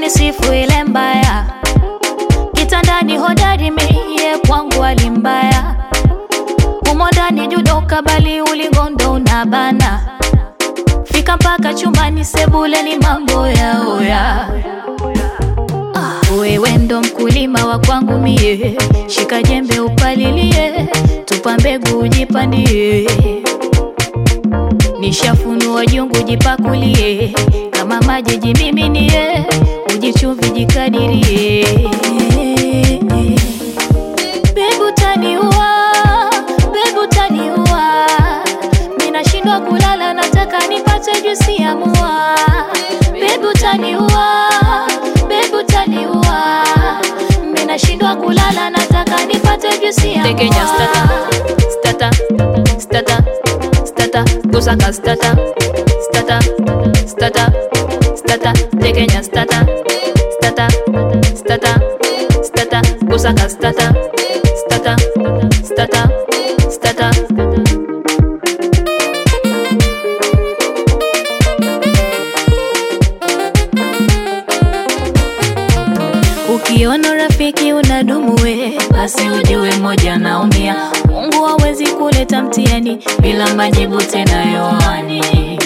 usinisifu ile mbaya kitandani hodari mie kwangu alimbaya humo ndani judoka bali ulingondo unabana fika mpaka chumbani sebuleni mambo ya oya Ah, wewe ndo mkulima wa kwangu mie shika jembe upalilie tupa mbegu ujipandie nishafunua jungu jipakulie kama maji jimiminie ujichumvi jikadirie Bebu taniua, bebu taniua, ninashindwa kulala, nataka nipate juisi ya mua. Bebu taniua, bebu taniua, ninashindwa kulala, nataka nipate juisi ya Tekenya mua. stata, stata, stata, stata, kusaka stata, stata, stata, stata, tekenya stata, stata, stata, stata, kusaka stata, stata, stata, stata. Ukiona rafiki unadumu we, basi ujue moja naumia. Mungu hawezi kuleta mtihani bila majibu tena yoani.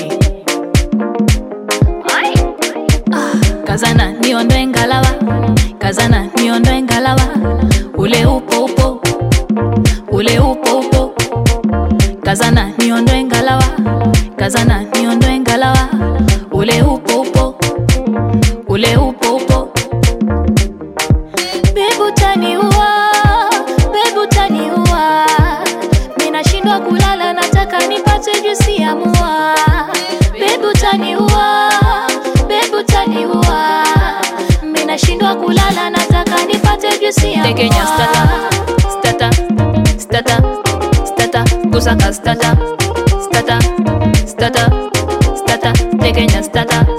Ah, Kazana niondoe ngalawa, kazana niondoe ngalawa, ule upo upo, ule upo upo, kazana niondoe ngalawa, kazana niondoe ngalawa, ule upo upo, ule upo upo. Bebu taniua, bebu taniua, ninashindwa kulala, nataka nipate juisi ya mua. Bebu taniua, bebu taniua, ninashindwa kulala, nataka nipate juisi ya Tekenya mua. stata, stata, stata, stata, kusaka stata, stata, stata, stata, tekenya stata,